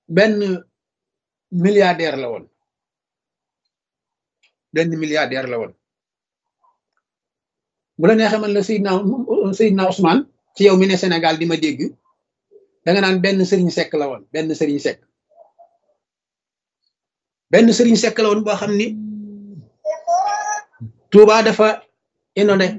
benn milliardaire la woon benn milliardaire la woon bu la neexee man la Seydina Seydina Ousmane ci yow mi ne Sénégal di ma dégg da nga naan benn sëriñ sekk la woon benn sëriñ sekk benn sëriñ sekk la woon boo xam ni Touba dafa inondé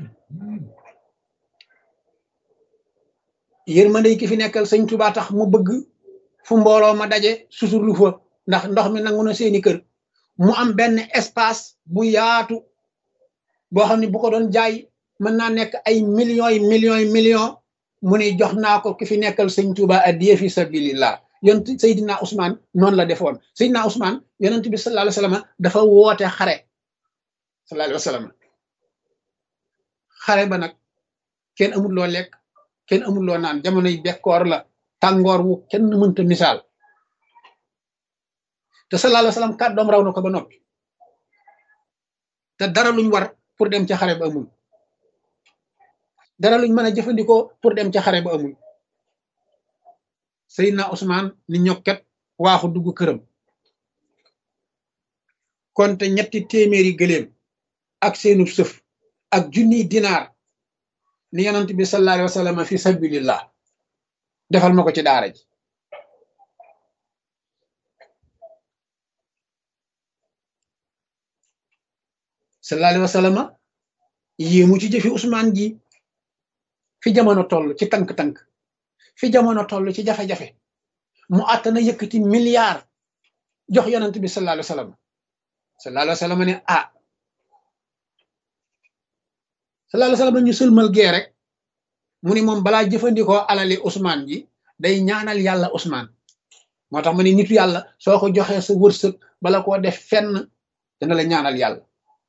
yërmande ki fi nekkal sëñ Touba tax mu bëgg fu mbooloo ma daje susurlu fa ndax ndox mi nangu na seeni kër mu am benn espace bu yaatu boo xam ne bu ko doon jaay mën naa nekk ay millions yi millions yi millions mu ne jox naa ko ki fi nekkal sëñ Touba addiya fi sabilillah yonent Seydina Ousmane noonu la defoon Seydina Ousmane yonent bi sallallahu alayhi wa sallam dafa woote xare sallallahu alayhi wa sallam xare ba nag kenn amul loo lekk kenn amul loo naan jamonoy bekkoor la tàngoor wu kenn mënta misaal te sallallahu alayhi wa sallam kàddoom raw na ko ba noppi te dara luñ war pour dem ca xare ba amul dara luñ mën a jëfandikoo pour dem ca xare ba amul Seydina Ousmane ni ñokket waaxu dugg këram konte ñetti téeméeri gëléem ak seenu sëf ak junniy dinaar ni yonent bi sallallahu alayhi wa sallam fi sabilillah defal ma ko ci daara ji sallallahu alayhi wa sallam yéemu ci jëfi Ousmane ji fi jamono toll ci tànk-tànk fi jamono toll ci jafe-jafe mu àttana yëkkati milliard jox yonent bi sallallahu alayhi wa sallam sallallahu alayhi wa sallam ne ah sallallahu alayhi wa sallam ñu sëlmal gee rek mu ni moom balaa jëfandikoo alali Ousmane ji day ñaanal yàlla Ousmane moo tax ma ne nitu yàlla soo ko joxee sa wërsëg bala koo def fenn dana la ñaanal yàlla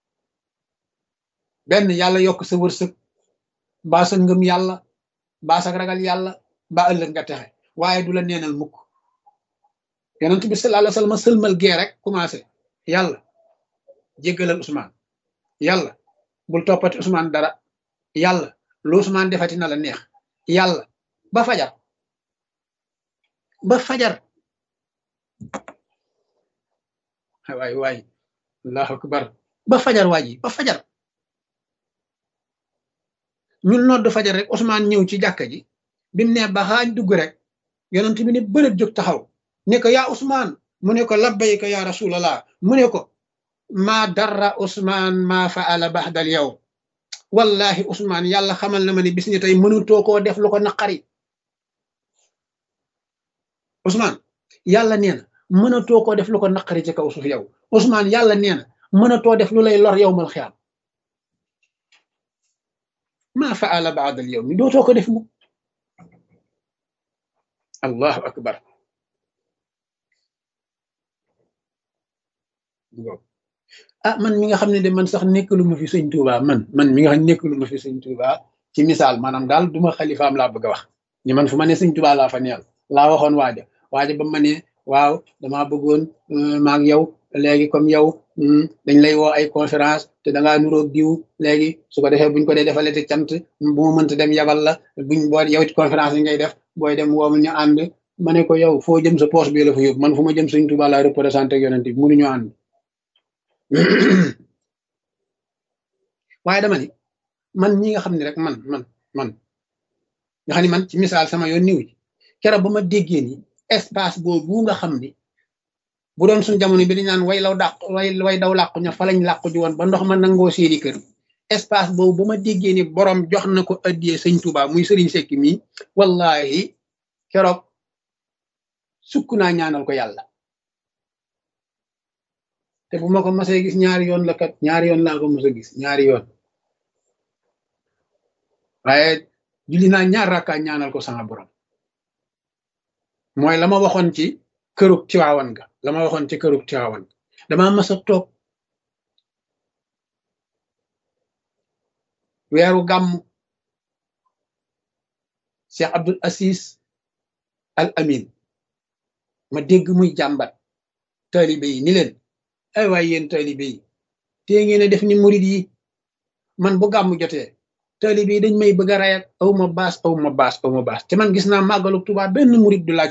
benn yàlla yokk sa wërsëg mbaa sa ngëm yàlla mbaa sa ragal yàlla mbaa ëllëg nga texe waaye du la neenal mukk yonent bi sallallahu alayhi wa sallam sëlmal gee rek commencé yàlla jéggalal Ousmane yàlla bul toppati Ousmane dara yàlla lu Ousmane defati na la neex yàlla ba fajar ba fajar waay waay allahu akbar ba fajar waa ji ba fajar ñun nodd fajar rek Ousmane ñëw ci jàkka ji bi mu ne ba xaañ dugg rek yonent bi ne bërëb jóg taxaw ne ko yaa Ousmane mu ne ko labbayka ya rasulallah mu ne ko maa darra Ousmane maa faala baxdal yow wallahi Ousmane yàlla xamal na ma ne bis ni tey mënutoo koo def lu ko naqari Ousmane yàlla nee na mënatoo koo def lu ko naqari ci kaw suuf yow Ousmane yàlla nee na mënatoo def lu lay lor yow mal xiyaam maa faala baadal yow mi dootoo ko def mu allahu akbar ah man mi nga xam ne de man sax nekkalu ma fi sëñ Touba man man mi nga xam ne nekkalu ma fi sëñ Touba ci misaal maanaam daal duma xalifaam laa bëgg a wax ni man fu ma ne sëñ Touba laa fa neel laa waxoon waaja waaja ba ma ne waaw damaa bëggoon maag yow léegi comme yow dañ lay woo ay conférence te dangaa nuroog diw léegi su ko defee buñ ko dee defalee te cant bu ma mënta dem yabal la buñ boo yow ci conférence yi ngay def booy dem woo ñu ànd ma ne ko yow foo jëm sa poche bi la fa yóbbu man fu ma jëm sëñ Touba laa représenté ak yonent bi mënuñu ànd waaye dama ni man ñi nga xam ne rek man man man nga xam ne man ci misaal sama yoon niw ci keroog ba ma déggee ni espace boobu nga xam ni bu doon suñ jamono bi dañ naan way law dàq way way daw làqu ña fa lañ làqu ji woon ba ndox ma nangoo seeni kër espace boobu ba ma déggee ni borom jox na ko addiyee sëñ Touba muy sëriñ Sekki mii wallahi keroog sukk naa ñaanal ko yàlla te bu ma ko masee gis ñaari yoon la kat ñaari yoon laa ko mos a gis ñaari yoon waaye julli naa ñaar rakkaa ñaanal ko sama borom mooy la ma waxoon ci kërug Tiwaawan ga la ma waxoon ci kërug Tiwaawan dama mas a toog weeru gàmm Cheikh Abdul Asis Al Amin ma dégg muy jàmbat taalibe yi ni leen ay waay yéen taalibe yi te ngeen a def ni murid yi man bu gàmm jotee taalibe yi dañ may bëgg a rey ak aw ma baas aw ma baas aw ma baas te man gis naa màggalu Tuubaa benn murid du laaj